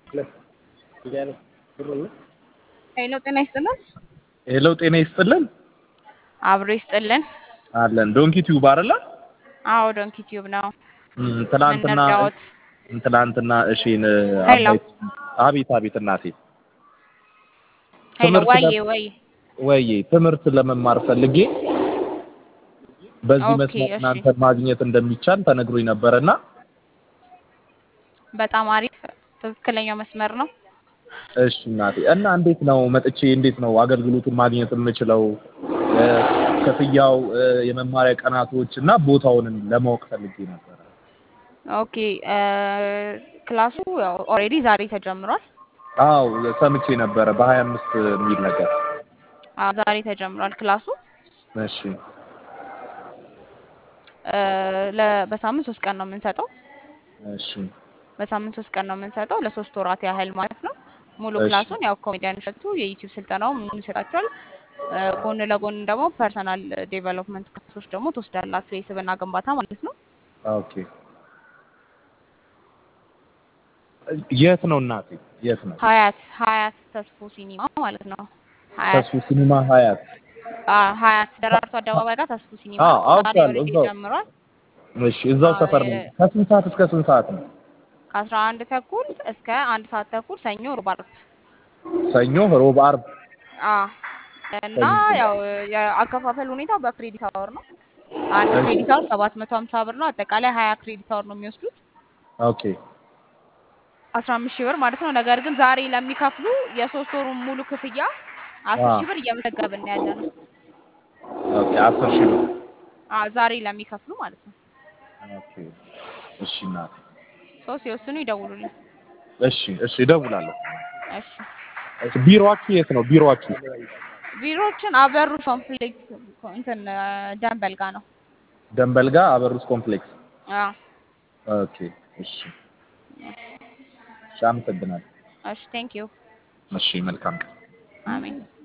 ሄሎ ጤና ይስጥልን። ሄሎ ጤና ይስጥልን አብሮ ይስጥልን። አለን ዶንኪ ቲዩብ አይደለ? አዎ ዶንኪ ቲዩብ ነው። እም፣ ትናንትና ምን ልርዳዎት? ትናንትና እሺን ሄሎ። አባይ አቤት አቤት እናቴ ሄሎ ትምህርት ወዬ ለ- ወይ ወይ ትምህርት ለመማር ፈልጌ በዚህ ኦኬ፣ መስመር እሺ። እናንተን ማግኘት እንደሚቻል ተነግሮኝ ነበረና በጣም አሪፍ ትክክለኛው መስመር ነው። እሺ እናቴ እና እንዴት ነው መጥቼ እንዴት ነው አገልግሎቱን ማግኘት የምችለው? እ፣ ክፍያው፣ እ፣ የመማሪያ ቀናቶች እና ቦታውንም ለማወቅ ፈልጌ ነበረ። ኦኬ እ፣ ክላሱ ያው ኦልሬዲ ዛሬ ተጀምሯል። አው ሰምቼ ነበረ በሀያ አምስት የሚል ነገር። አዎ ዛሬ ተጀምሯል ክላሱ እሺ እ፣ ለ- በሳምንት ሶስት ቀን ነው የምንሰጠው። እሺ በሳምንት ሶስት ቀን ነው የምንሰጠው ለሶስት ወራት ያህል ማለት ነው። ሙሉ እሺ። ክላሱን ያው ኮሜዲያን እሸቱ የዩቲዩብ ስልጠናው ምን ይሰጣችኋል። እ፣ ጎን ለጎን ደግሞ ፐርሰናል ዴቨሎፕመንት ክላሶች ደግሞ ትወስዳላችሁ የስብዕና ግንባታ ማለት ነው። ኦኬ የት ነው እናቴ? የት ነው? ሀያት ሀያት ተስፎ ሲኒማ ማለት ነው። ሀያት ተስፉ ሲኒማ ሀያት። አ ሀያት ደራርቱ አደባባይ ጋር ተስፎ ሲኒማ አዎ፣ ዛሬ አውቃለሁ፣ ኦልሬዲ እዛው። ጀምሯል። እሺ እዛው አዎ፣ ሰፈር ነው። የ- ከስንት ሰዓት እስከ ስንት ሰዓት ነው? ከአስራ አንድ ተኩል እስከ አንድ ሰዓት ተኩል ሰኞ፣ ሮብ፣ ዓርብ ሰኞ፣ ሮብ፣ አርብ። አ እና ያው የአከፋፈል ሁኔታው በክሬዲት አወር ነው። አንድ እሺ። ክሬዲት አወር ሰባት መቶ ሀምሳ ብር ነው። አጠቃላይ ሀያ ክሬዲት አወር ነው የሚወስዱት ኦኬ አስራ አምስት ሺህ ብር ማለት ነው። ነገር ግን ዛሬ ለሚከፍሉ የሶስት ወሩን ሙሉ ክፍያ አስር አዎ። ሺህ ብር እየመዘገብን ያለ ነው። ኦኬ አስር ሺህ ብር። አ ዛሬ ለሚከፍሉ ማለት ነው። ኦኬ እሺ እናቴ። ሶ ሲወስኑ ይደውሉልን። እሺ እሺ እደውላለሁ። እሺ እሺ ቢሮአችሁ የት ነው? ቢሮአችሁ ቢሮዎችን አበሩ ኮምፕሌክስ እንትን ደንበል ጋ ነው። ደንበል ጋር አበሩስ ኮምፕሌክስ። አዎ ኦኬ እሺ እሺ አመሰግናለሁ። እሺ ቴንክ ዩ እሺ መልካም ቀን። አሜን